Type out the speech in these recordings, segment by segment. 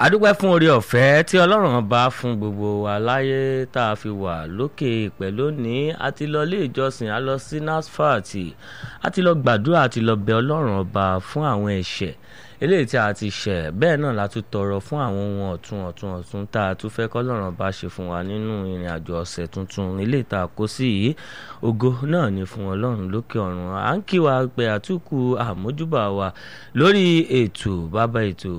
adúpẹ́ fún oore ọ̀fẹ́ tí ọlọ́run bá fún gbogbo wa láyé tá a fi wà lókè ìpẹ́ lónìí a ti lọ ilé ìjọsìn a lọ sí NASFAT a ti lọ gbàdúrà a ti lọ bẹ ọlọ́run ọba fún àwọn ẹ̀ṣẹ̀ eléyìí tí a ti ṣẹ̀ bẹ́ẹ̀ náà la tún tọrọ fún àwọn ohun ọ̀tun ọ̀tun ọ̀tun tá a tún fẹ́ kọ́lọ́run ọba ṣe fún wa nínú ìrìn àjò ọ̀sẹ̀ tuntun eléyìí tá a kó sí yìí ògo náà ni fún ọlọ́run lókè ọ̀run à ń kí wa pé àtúkù àmójúbà wa lórí ètò bàbá ètò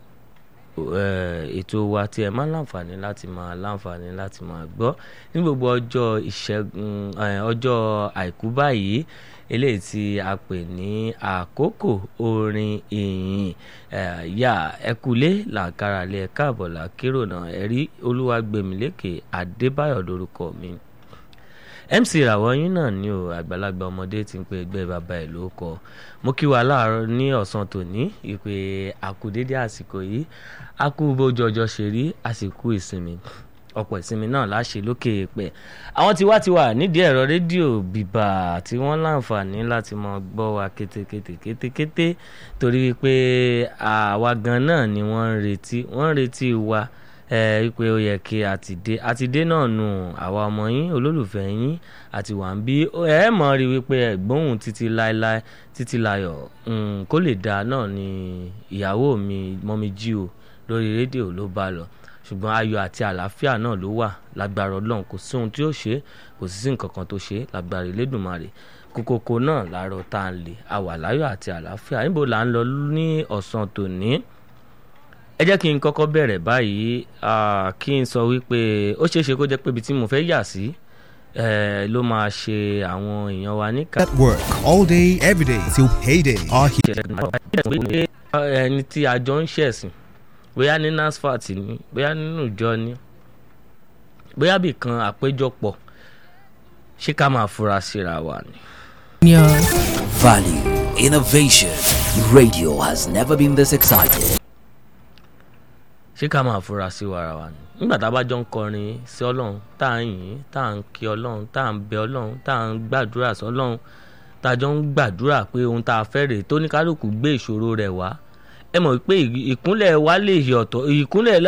ètò wa tí ẹ máa láǹfààní láti máa láǹfààní láti máa gbọ́ ní gbogbo ọjọ́ ìṣẹ́gun ọjọ́ àìkú báyìí eléyìí tí a pè ní àkókò orin ìyìn yà ẹkúlé làǹkàràlẹ̀ káàbọ̀ làkérò náà ẹ̀rí olúwàgbẹ̀mílẹ́kẹ̀ adébáyọ̀ lórúkọ mi mc ìràwọ̀ yín náà ni o àgbàlagbà ọmọdé ti ń pe ẹgbẹ́ bàbá ẹ̀ ló kọ mo kí wa láàárọ̀ ní ọ̀sán tòní ìpè àkùdédé àsìkò yìí a kú bójú ọjọ́ ṣe rí àsìkò ìsinmi ọ̀pọ̀ ìsinmi náà láṣẹ lókè pẹ̀ àwọn tí wá ti wà nídìí ẹ̀rọ rédíò bìbà tí wọ́n láǹfààní láti mọ gbọ́ wa kétékété kétékété torí wípé àwa gan náà ni wọ́n ń retí wọ́n ń retí wa wípé ó yẹ kí a ti dé a ti dé náà nù àwa ọmọ yín olólùfẹ́ yín àti wà ń bí ẹ mọ̀ rí wípé ẹ̀gbóhùn títí láéláé títí láyọ̀ kó lè dáa náà ni ìyàwó mi mọ́mi jí o lórí rédíò ló bá lọ ṣùgbọ́n ayọ̀ àti àlàáfíà náà ló wà lágbára ọlọ́run kò sí ohun tí ó ṣe kò sí sí nǹkan kan tó ṣe lágbára ìlédùmarè kókókó náà láàárọ̀ tá à ń lè àwà láyọ̀ àti àlàáfíà níbo là ń lọ ní ọ̀sán tòní ẹ jẹ́ kí n kọ́kọ́ bẹ̀rẹ̀ báyìí kí n sọ wípé ó ṣeé ṣe kó jẹ́ pé ibi tí mo fẹ́ yà sí ló máa ṣe àwọn èèyàn wa ní ká. At work all day, every day till payday. Our ẹni tí a jọ ń ṣẹ̀sìn bóyá ní NASFAT ni bóyá nínú ìjọ ni bóyá bì kan àpéjọpọ̀ ṣé ká máa fura síra wa ni. Value, innovation. Radio has never been this excited. ṣé ká máa fura sí wàrà wa ni nígbà tá a bá jọ ń kọrin sí ọlọ́run tá à ń yìn tá à ń kí ọlọ́run tá à ń bẹ ọlọ́run tá à ń gbàdúrà sí ọlọ́run tá a jọ ń gbàdúrà pé ohun tá a fẹ́ rèé tó ní kálukú gbé ìṣòro rẹ̀ wá ẹ mọ̀ pé ìkúnlẹ̀ wa lè yọ̀tọ̀ ìkúnlẹ̀